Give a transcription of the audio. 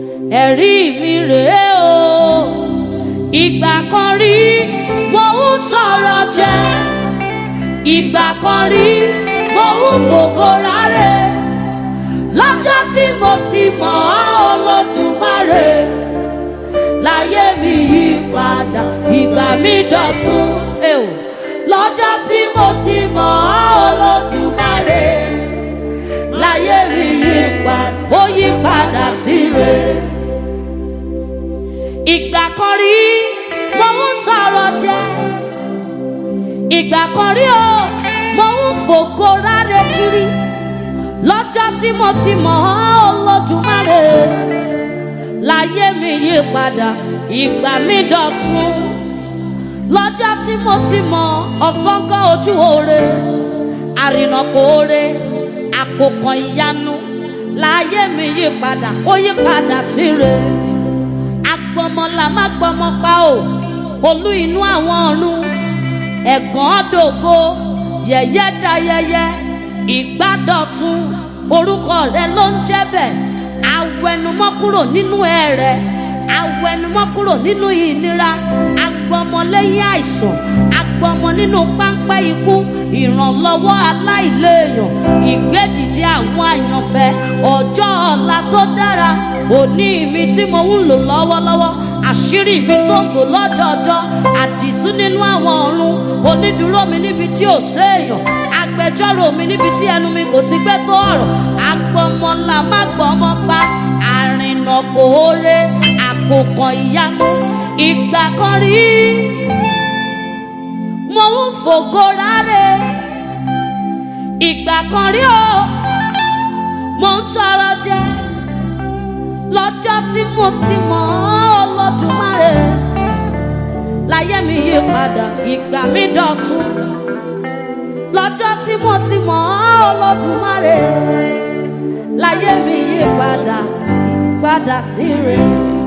ẹ̀rí mi rèé o ìgbà kan rí mo ń tọrọ jẹ ìgbà kan rí mo ń fògo rárẹ̀ lọ́jọ́ tí mo ti mọ̀ ọ́ olódùmarè láyé mi yí padà ìgbà mi dọ̀tun ẹ o lọ́jọ́ tí mo ti mọ̀ ọ́ olódùmarè láyé mi yí padà ó yí padà sí rere ìgbà kan rí mo ń tọrọ jẹ ìgbà kan rí o mo ń fògo rárẹ̀ kiri lọ́jọ́ tí mo ti mọ̀ ọ́ olódùmarè láyé mi yí padà ìgbà mi dọ̀tun lọ́jọ́ tí mo ti mọ̀ ọ̀gángán ojú oore àrìnàkò oore àkókò ìyanu láyé mi yí padà ó yí padà sí re agbọmọlà má gbọmọ pa o olú inú àwọn ọ̀run ẹ̀gàn dògo yẹ̀yẹ́ da yẹyẹ ìgbádọ̀tun orúkọ rẹ ló ń jẹ́ bẹ́ẹ̀ awẹnumọ́ kúrò nínú ẹ̀rẹ̀ awẹnumọ́ kúrò nínú ìnira agbọmọ lẹ́yìn àìsàn agbọmọ nínú páńpẹ́ ikú ìrànlọ́wọ́ aláìléèyàn ìgbédìde àwọn àyànfẹ́ ọjọ́ ọ̀la tó dára òní mi tí mo ń lò lọ́wọ́lọ́wọ́ àṣírí mi tó ń bò lọ́jọ́jọ́ àdìtú nínú àwọn ọ̀run onídùúró mi níbi tí ò séèyàn agbẹjọ́rò mi níbi tí ẹnu mi kò ti gbé tó ọ̀rọ̀ agbọmọlà má gbọmọ pa àrìnà kòóre àkókò ìyanu ìgbà kan rí mo ń fògo rárẹ̀ ìgbà kan rí o mo ń tọrọ jẹ lọ́jọ́ tí mo ti mọ̀ ọ́ Olódùmarè láyé mi yí padà ìgbà mi dọ̀tun lọ́jọ́ tí mo ti mọ̀ ọ́ Olódùmarè láyé mi yí padà padà sí rẹ̀.